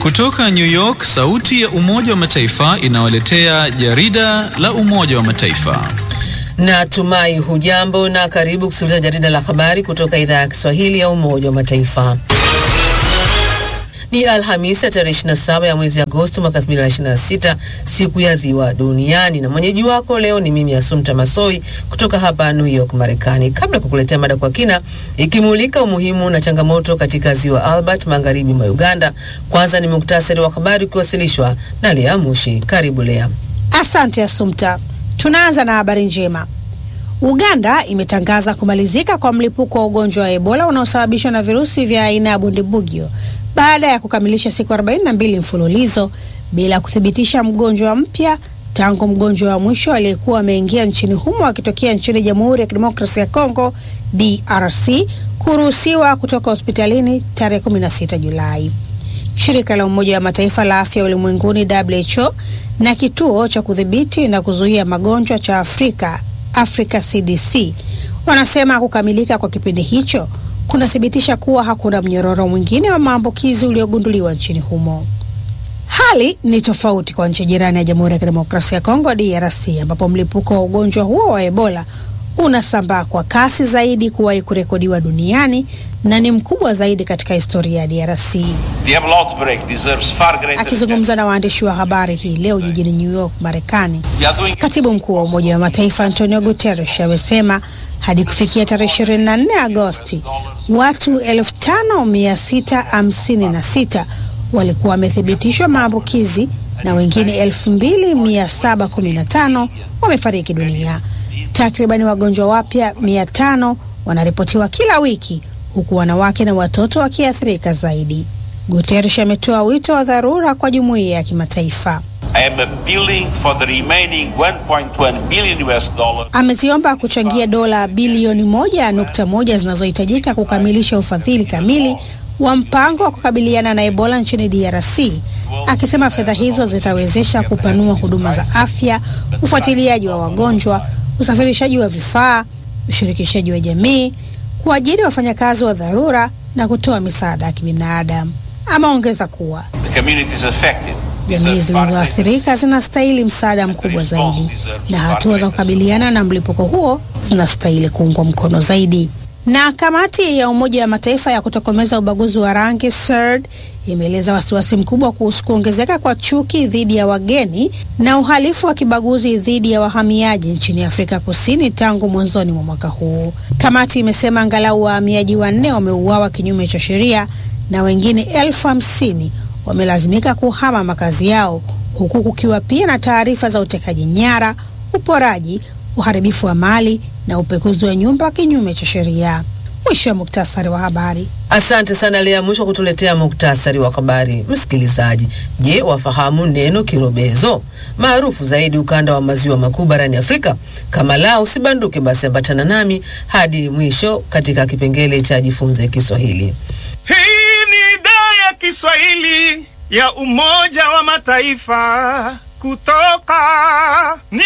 Kutoka New York, sauti ya Umoja wa Mataifa inawaletea jarida la Umoja wa Mataifa. Natumai hujambo na karibu kusikiliza jarida la habari kutoka idhaa ya Kiswahili ya Umoja wa Mataifa. Ni Alhamisi ya tarehe 27 ya mwezi Agosti mwaka 2026, siku ya ziwa duniani, na mwenyeji wako leo ni mimi Asumta Masoi kutoka hapa New York, Marekani. Kabla ya kukuletea mada kwa kina ikimulika umuhimu na changamoto katika ziwa Albert magharibi mwa Uganda, kwanza ni muktasari wa habari ukiwasilishwa na Lea Mushi. Karibu Lea. Asante Asumta. Tunaanza na habari njema. Uganda imetangaza kumalizika kwa mlipuko wa ugonjwa wa Ebola unaosababishwa na virusi vya aina ya Bundibugyo baada ya kukamilisha siku 42 mfululizo bila kuthibitisha mgonjwa mpya tangu mgonjwa wa mwisho aliyekuwa ameingia nchini humo akitokea nchini Jamhuri ya Kidemokrasia ya Kongo DRC kuruhusiwa kutoka hospitalini tarehe 16 Julai. Shirika la Umoja wa Mataifa la Afya Ulimwenguni WHO na kituo cha kudhibiti na kuzuia magonjwa cha Afrika Africa CDC wanasema kukamilika kwa kipindi hicho kunathibitisha kuwa hakuna mnyororo mwingine wa maambukizi uliogunduliwa nchini humo. Hali ni tofauti kwa nchi jirani ya Jamhuri ya Kidemokrasia ya Kongo DRC, ambapo mlipuko wa ugonjwa huo wa Ebola unasambaa kwa kasi zaidi kuwahi kurekodiwa duniani na ni mkubwa zaidi katika historia ya DRC. Akizungumza na waandishi wa habari hii leo jijini New York, Marekani, katibu mkuu wa Umoja wa Mataifa Antonio Guterres amesema hadi kufikia tarehe 24 Agosti watu 5656 walikuwa wamethibitishwa maambukizi na wengine 2715 wamefariki dunia. Takribani wagonjwa wapya 500 wanaripotiwa kila wiki huku wanawake na watoto wakiathirika zaidi. Guterres ametoa wito wa dharura kwa jumuiya ya kimataifa. Ameziomba kuchangia dola bilioni moja nukta moja zinazohitajika kukamilisha ufadhili kamili wa mpango wa kukabiliana na Ebola nchini DRC, akisema fedha hizo zitawezesha kupanua huduma za afya, ufuatiliaji wa wagonjwa, usafirishaji wa vifaa, ushirikishaji wa jamii, kuajiri wafanyakazi wa dharura na kutoa misaada ya kibinadamu. Ameongeza kuwa jamii zilizoathirika zinastahili msaada mkubwa zaidi na hatua za kukabiliana na mlipuko huo zinastahili kuungwa mkono zaidi. Na kamati ya Umoja wa Mataifa ya kutokomeza ubaguzi wa rangi CERD imeeleza wasiwasi mkubwa kuhusu kuongezeka kwa chuki dhidi ya wageni na uhalifu wa kibaguzi dhidi ya wahamiaji nchini Afrika Kusini tangu mwanzoni mwa mwaka huu. Kamati imesema angalau wahamiaji wanne wameuawa kinyume cha sheria na wengine elfu hamsini wamelazimika kuhama makazi yao huku kukiwa pia na taarifa za utekaji nyara, uporaji, uharibifu wa mali na upekuzi wa nyumba kinyume cha sheria. Mwisho wa muktasari wa habari. Asante sana Lea Mwisho kutuletea muktasari wa habari. Msikilizaji, je, wafahamu neno kirobezo maarufu zaidi ukanda wa maziwa makuu barani Afrika? Kama la usibanduke, basi ambatana nami hadi mwisho katika kipengele cha jifunze Kiswahili. Hii ni idhaa ya Kiswahili ya Umoja wa Mataifa kutoka New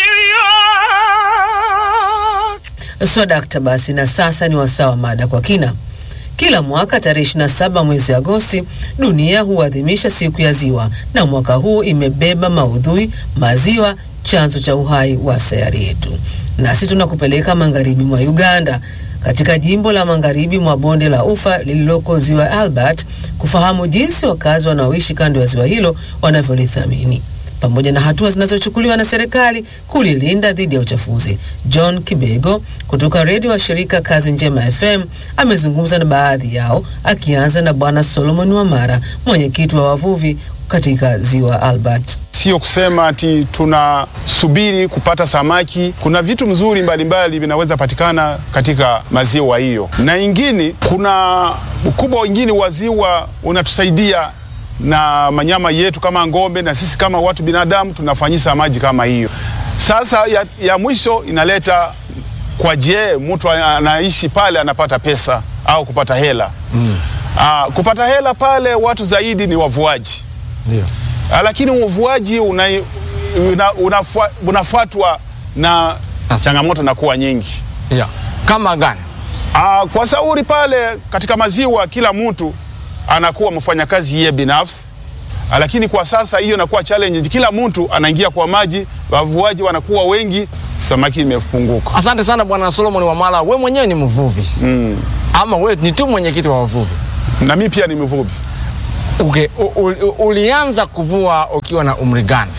York. Swadakta basi, na sasa ni wasaa wa mada kwa kina. Kila mwaka tarehe 27 mwezi Agosti dunia huadhimisha siku ya ziwa, na mwaka huu imebeba maudhui maziwa, chanzo cha uhai wa sayari yetu. Nasi tunakupeleka magharibi mwa Uganda, katika jimbo la magharibi mwa bonde la Ufa lililoko ziwa Albert, kufahamu jinsi wakazi wanaoishi kando ya ziwa hilo wanavyolithamini pamoja na hatua zinazochukuliwa na serikali kulilinda dhidi ya uchafuzi. John Kibego kutoka redio wa shirika Kazi Njema FM amezungumza na baadhi yao, akianza na Bwana Solomon Wamara, mwenyekiti wa wavuvi katika ziwa Albert. Sio kusema ati tunasubiri kupata samaki. Kuna vitu mzuri mbalimbali vinaweza patikana katika maziwa hiyo, na ingine, kuna ukubwa wengine wa ziwa unatusaidia na manyama yetu kama ng'ombe, na sisi kama watu binadamu tunafanyisa maji kama hiyo. Sasa ya, ya mwisho inaleta kwa, je, mtu anaishi pale anapata pesa au kupata hela mm. Aa, kupata hela pale watu zaidi ni wavuaji Ndio. Ah, lakini uvuaji una, una, unafua, unafuatwa na changamoto na kuwa nyingi. Yeah. Kama gani? Ah, kwa sauri pale katika maziwa kila mtu anakuwa mfanyakazi yeye binafsi lakini kwa sasa hiyo inakuwa challenge. Kila mtu anaingia kwa maji, wavuaji wanakuwa wengi, samaki imepunguka. Asante sana Bwana Solomon Wamala, we mwenyewe ni mvuvi Mm. ama we ni tu mwenyekiti wa wavuvi? Na mimi pia ni mvuvi. Okay. U, u, ulianza kuvua ukiwa na umri gani?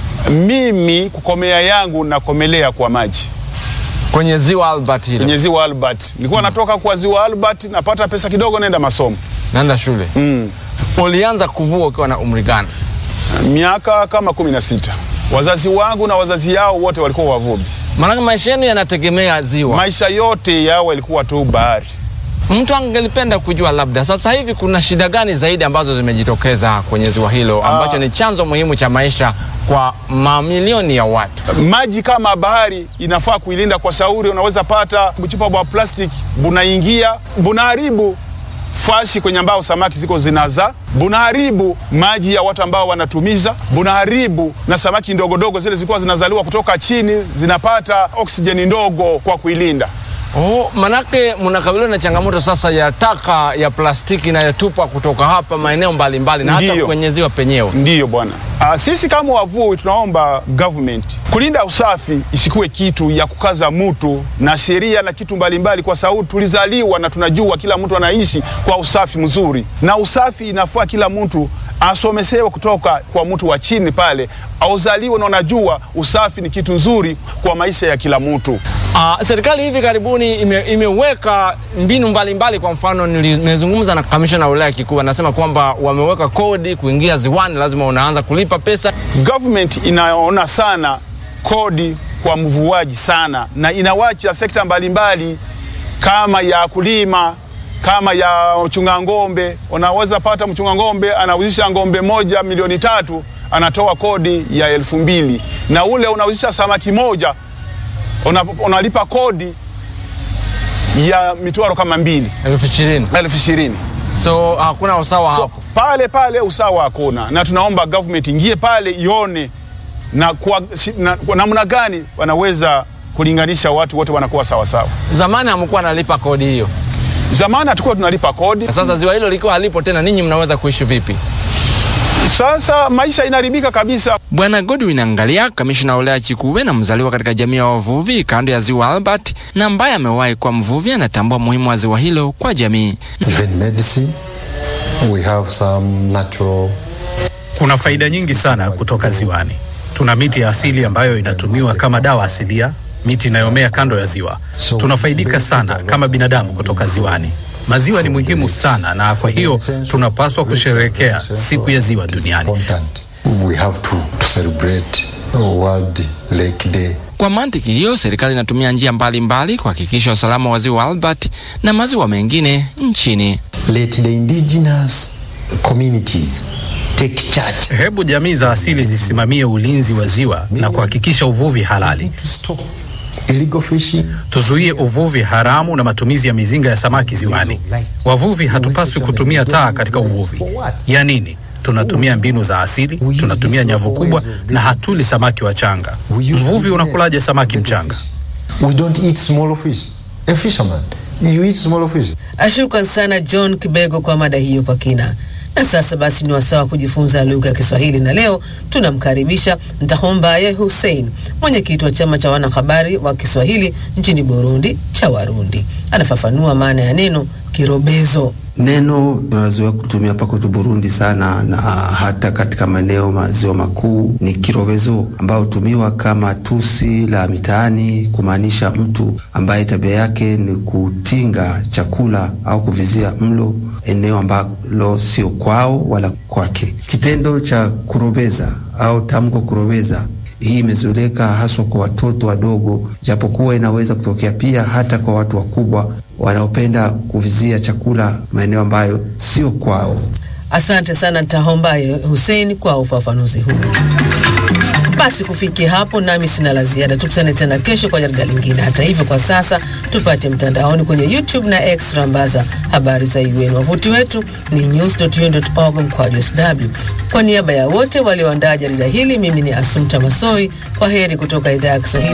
Mimi kukomea yangu nakomelea kwa maji Kwenye ziwa Albert hilo? kwenye ziwa Albert. Nilikuwa natoka kwa ziwa Albert, napata pesa kidogo, naenda masomo Naenda shule. mm. Ulianza kuvua ukiwa na umri gani? miaka kama kumi na sita. Wazazi wangu na wazazi yao wote walikuwa wavuvi. Maanake maisha yenu yanategemea ziwa. Maisha yote yao yalikuwa tu bahari. Mtu angelipenda kujua labda sasa hivi kuna shida gani zaidi ambazo zimejitokeza kwenye ziwa hilo ambacho ni chanzo muhimu cha maisha kwa mamilioni ya watu. Maji kama bahari inafaa kuilinda kwa shauri. Unaweza pata buchupa bwa plastiki bunaingia bunaharibu fasi kwenye ambao samaki ziko zinaza, bunaharibu maji ya watu ambao wanatumiza, bunaharibu na samaki ndogo dogo zile zilikuwa zinazaliwa kutoka chini zinapata oksijeni ndogo kwa kuilinda. Oh, manake mnakabiliwa na changamoto sasa ya taka ya plastiki inayotupwa kutoka hapa maeneo mbalimbali na hata Ndiyo. kwenye ziwa penyewe. Ndiyo bwana. Ah, sisi kama wavuvi tunaomba government kulinda usafi isikuwe kitu ya kukaza mtu na sheria na kitu mbalimbali, kwa sababu tulizaliwa na tunajua kila mtu anaishi kwa usafi mzuri, na usafi inafaa kila mtu asomesewe kutoka kwa mtu wa chini pale, auzaliwe na unajua usafi ni kitu nzuri kwa maisha ya kila mtu. Uh, serikali hivi karibuni ime, imeweka mbinu mbalimbali mbali. Kwa mfano nili- nimezungumza na kamishna wa wilaya Kikuu, anasema kwamba wameweka kodi kuingia ziwani, lazima unaanza kulipa pesa. Government inaona sana kodi kwa mvuaji sana, na inawacha sekta mbalimbali kama ya kulima, kama ya mchunga ng'ombe. Unaweza pata mchunga ng'ombe anauzisha ng'ombe moja milioni tatu, anatoa kodi ya elfu mbili na ule unauzisha samaki moja una, unalipa kodi ya mitwaro kama mbili elfu ishirini. elfu ishirini. So hakuna usawa So, hapo. pale pale usawa hakuna, na tunaomba government ingie pale ione na kwa si- na- kwa namna gani wanaweza kulinganisha watu wote wanakuwa sawa sawa. Zamani hamkuwa nalipa kodi hiyo, Zamani hatukuwa tunalipa kodi, na sasa ziwa hilo likiwa halipo tena, ninyi mnaweza kuishi vipi? sasa maisha inaharibika kabisa. Bwana Godwin Angalia, kamishna wa wilaya Chikuwe na mzaliwa katika jamii ya wavuvi kando ya ziwa Albert na ambaye amewahi kuwa mvuvi, anatambua umuhimu wa ziwa hilo kwa jamii. even medicine. We have some natural Kuna faida nyingi sana kutoka ziwani. Tuna miti ya asili ambayo inatumiwa kama dawa asilia, miti inayomea kando ya ziwa. Tunafaidika sana kama binadamu kutoka ziwani. Maziwa ni muhimu sana, na kwa hiyo tunapaswa kusherehekea siku ya ziwa duniani. important. We have to, to celebrate World Lake Day. Kwa mantiki hiyo, serikali inatumia njia mbalimbali kuhakikisha usalama wa ziwa Albert na maziwa mengine nchini. Let the indigenous communities take charge. Hebu jamii za asili zisimamie ulinzi wa ziwa na kuhakikisha uvuvi halali. To stop illegal fishing. Tuzuie uvuvi haramu na matumizi ya mizinga ya samaki ziwani. Wavuvi hatupaswi kutumia taa katika uvuvi. Ya nini? Tunatumia mbinu za asili, tunatumia nyavu kubwa na hatuli samaki wachanga. Mvuvi unakulaje samaki mchanga? We don't eat small fish. A fisherman, you eat small fish. Ashukran sana John Kibego kwa mada hiyo kwa kina. Na sasa basi ni wasaa wa kujifunza lugha ya Kiswahili, na leo tunamkaribisha Ntahombaye Hussein, mwenyekiti wa chama cha wanahabari wa Kiswahili nchini Burundi cha Warundi. Anafafanua maana ya neno kirobezo. Neno tunazoea kutumia hapa kwetu Burundi sana na hata katika maeneo maziwa makuu ni kirobezo, ambao hutumiwa kama tusi la mitaani kumaanisha mtu ambaye tabia yake ni kutinga chakula au kuvizia mlo eneo ambalo sio kwao wala kwake. Kitendo cha kurobeza au tamko kurobeza hii imezoeleka haswa kwa watoto wadogo, japokuwa inaweza kutokea pia hata kwa watu wakubwa wanaopenda kuvizia chakula maeneo ambayo sio kwao. Asante sana Ntahombaye Hussein kwa ufafanuzi huu. Basi kufikia hapo, nami sina la ziada. Tukutane tena kesho kwa jarida lingine. Hata hivyo, kwa sasa tupate mtandaoni kwenye YouTube na X rambaza habari za UN. Wavuti wetu ni news.un.org mkwaju sw. Kwa niaba ya wote walioandaa jarida hili, mimi ni Asumta Masoi. Kwa heri kutoka idhaa ya Kiswahili